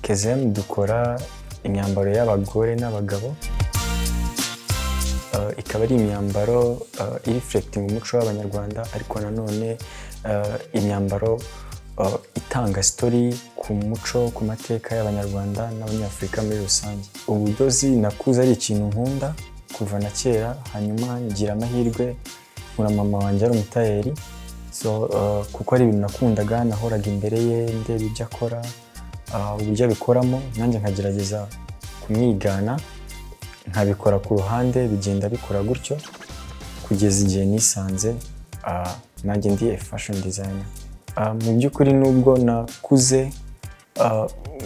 kezemu dukora imyambaro y'abagore n'abagabo Uh, ikaba ari imyambaro uh, irifurekitinga umuco w'abanyarwanda ariko nanone uh, imyambaro uh, itanga sitori ku muco ku mateka y'abanyarwanda n'abanyafurika muri rusange ubudozi nakuze ari ikintu nkunda kuva na kera hanyuma ngira amahirwe nkura mama wanjye ari umutayeri so uh, kuko ari ibintu nakundaga nahoraga imbere ye ndeba ibyo akora uh, uburyo abikoramo nanjye nkagerageza kumwigana nkabikora ku ruhande bigenda bikora gutyo kugeza igihe nisanze ah, nanjye ndi fashion designer Ah, mu by'ukuri nubwo nakuze ah,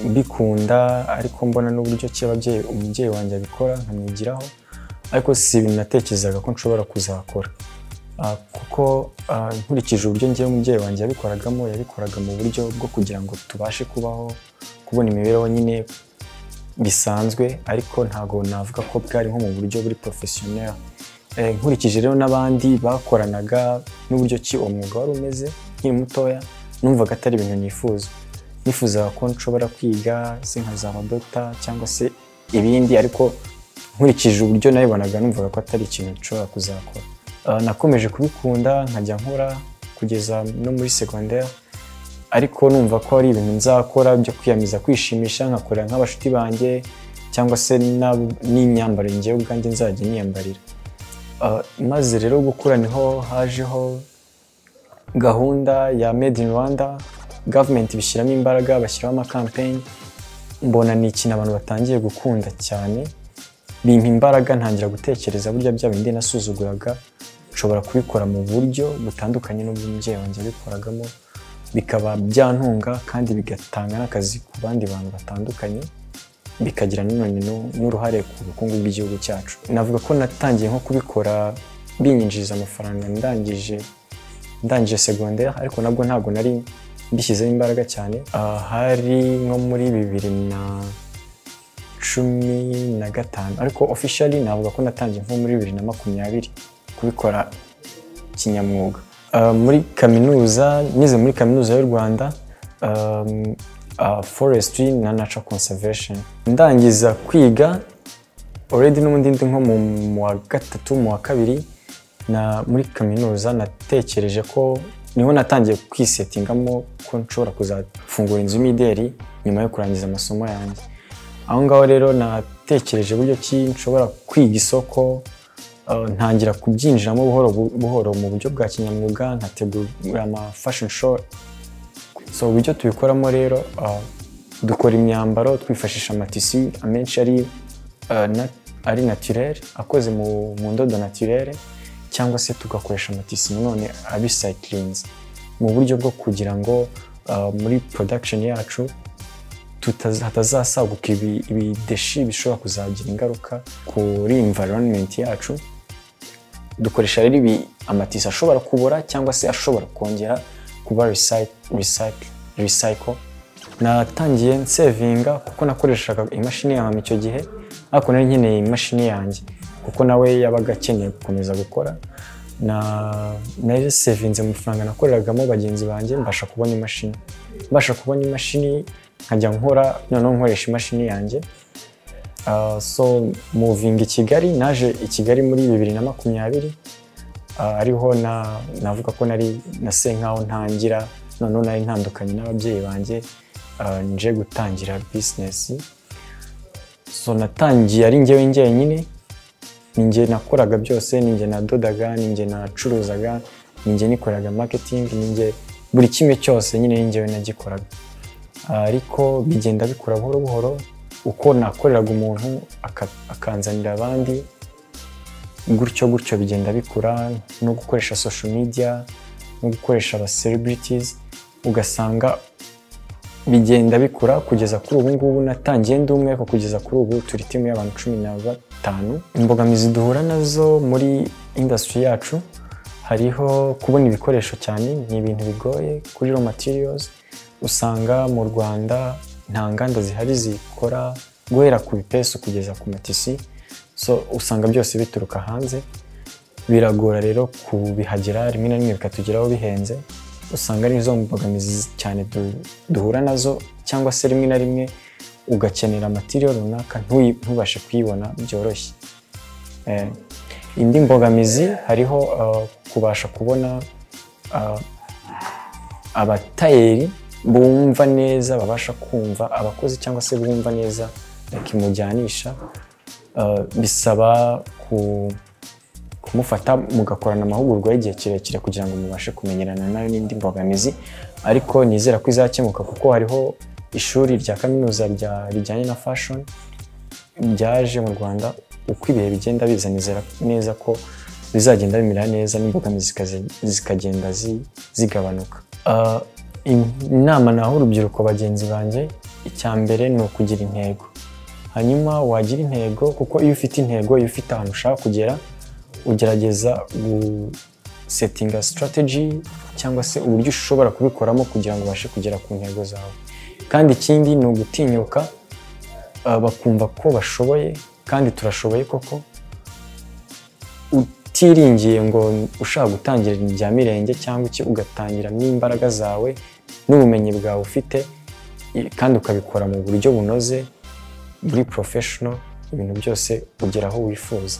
mbikunda ariko mbona n'uburyo ki ababyeyi umubyeyi wanjye abikora nkamwigiraho ariko si ibintu natekerezaga ko nshobora kuzakora Ah, kuko ah, nkurikije uburyo ngewe umubyeyi wanjye yabikoragamo yabikoraga mu buryo bwo kugira ngo tubashe kubaho kubona imibereho nyine bisanzwe ariko ntabwo navuga ko bwari nko mu buryo buri porofesiyoneri nkurikije rero n'abandi bakoranaga n'uburyo ki uwo mwuga wari umeze nkiri mutoya numvaga atari ibintu nifuza nifuzaga ko nshobora kwiga se nkazaba dogita cyangwa se ibindi ariko nkurikije uburyo nabibonaga numvaga ko atari ikintu nshobora kuzakora Ah, nakomeje kubikunda nkajya nkora kugeza no muri segonderi ariko numva ko ari ibintu nzakora byo kwiyamiza kwishimisha nkakorera nk'abashuti banjye cyangwa se n'ab- n'imyambaro ngewe ubwanjye nzajya niyambarira Ah, maze rero gukura niho hajeho gahunda ya made in rwanda gavumenti bishyiramo imbaraga bashyiraho amakampeyini mbona ni ikintu abantu batangiye gukunda cyane bimpa imbaraga ntangira gutekereza burya bya bindi nasuzuguraga nshobora kubikora mu buryo butandukanye n'ubwo umubyeyi wanjye yabikoragamo bikaba byantunga kandi bigatanga n'akazi ku bandi bantu batandukanye bikagira nanone nu- n'uruhare ku bukungu bw'igihugu cyacu navuga ko natangiye nko kubikora binyinjiriza amafaranga ndangije ndangije segonderi ariko nabwo ntabwo nari mbishyizeho imbaraga cyane Ah, hari nko muri bibiri na cumi na gatanu ariko officially navuga ko natangiye nko muri bibiri na makumyabiri kubikora kinyamwuga Uh, muri kaminuza nize muri kaminuza y'u rwanda um, uh, forestry na natural conservation ndangiza kwiga already n'ubundi ndi nko mu mu wa gatatu mu wa kabiri na muri kaminuza natekereje ko niho natangiye kwisetingamo ko nshobora kuzafungura inzu y'imideri nyuma yo kurangiza amasomo yanjye aho ngaho rero natekereje uburyo ki nshobora kwiga isoko uh, ntangira kubyinjiramo buhoro bu- buhoro mu buryo bwa kinyamwuga nkategura ama fashion show so uburyo tubikoramo rero uh, dukora imyambaro twifashisha amatisi amenshi ari uh, na- ari naturel akoze mu, mu ndodo naturel cyangwa se tugakoresha amatisi nanone abicyclinze mu buryo bwo kugira ngo uh, muri production yacu tutaza- hatazasaguka ibi- ibideshi bishobora kuzagira ingaruka kuri environment yacu dukoresha rero ibi amatisi ashobora kubora cyangwa se ashobora kongera kuba recyc- recyc- recycle natangiye nsevinga kuko nakoreshaga imashini yanjye icyo gihe ariko nari nkeneye imashini yanjye kuko nawe yabaga akeneye gukomeza gukora na nari sevinze mu mafaranga nakoreragamo bagenzi banjye mbasha kubona imashini mbasha kubona imashini nkajya nkora noneho nkoresha imashini yanjye Uh, so muvinga i kigali naje i kigali muri bibiri na makumyabiri uh, ariho na, navuga ko nari nase nkaho ntangira noneho nari ntandukanye n'ababyeyi banjye uh, nje gutangira bizinesi so natangiye ari njyewe njyenyine ninjye nakoraga byose ninjye nadodaga ninjye nacuruzaga ninjye nikoreraga maketingi ninjye buri kimwe cyose nyine ninjyewe nagikoraga ariko bigenda bikura buhoro buhoro uko nakoreraga umuntu aka- akanzanira abandi gutyo gutyo bigenda bikura no gukoresha social media no gukoresha aba celebrities ugasanga bigenda bikura kugeza kuri ubu ngubu natangiye ndi umwe ariko kugeza kuri ubu turi timu y'abantu cumi na batanu imbogamizi duhura nazo muri industry yacu hariho kubona ibikoresho cyane ni ibintu bigoye kuri raw materials usanga mu rwanda nta nganda zihari zikora guhera ku bipesu kugeza ku matisi so usanga byose bituruka hanze biragora rero kubihagera rimwe na rimwe bikatugeraho bihenze usanga ari zo mbogamizi cyane du- duhura nazo cyangwa se rimwe na rimwe ugakenera materiyo runaka ntuyi- ntubashe kuyibona byoroshye Eh, indi mbogamizi hariho eh, kubasha kubona eh, abatayeri bumva neza babasha kumva abakozi cyangwa se bumva neza bakimujyanisha eh, bisaba ku- kumufata mugakorana amahugurwa y'igihe kirekire kugira ngo mubashe kumenyerana nayo n'indi mbogamizi ariko nizera ko izakemuka kuko hariho ishuri rya kaminuza rya- rijyanye na fashoni byaje mu rwanda uko ibihe bigenda biza nizera neza ko bizagenda bimera neza n'imbogamizi zikaze- zikagenda zi- zigabanuka Ah, in- inama naho urubyiruko bagenzi banjye icya mbere ni ukugira intego hanyuma wagira intego kuko iyo ufite intego iyo ufite ahantu ushaka kugera ugerageza gusetinga sitarateji cyangwa se uburyo ushobora kubikoramo kugira ngo ubashe kugera ku ntego zawe kandi ikindi ni ugutinyuka uh, bakumva ko bashoboye kandi turashoboye koko utiringiye ngo ushaka gutangira ibya mirenge cyangwa iki ugatangira n'imbaraga zawe n'ubumenyi bwawe ufite i- kandi ukabikora mu buryo bunoze muri porofeshono ibintu byose ugera aho wifuza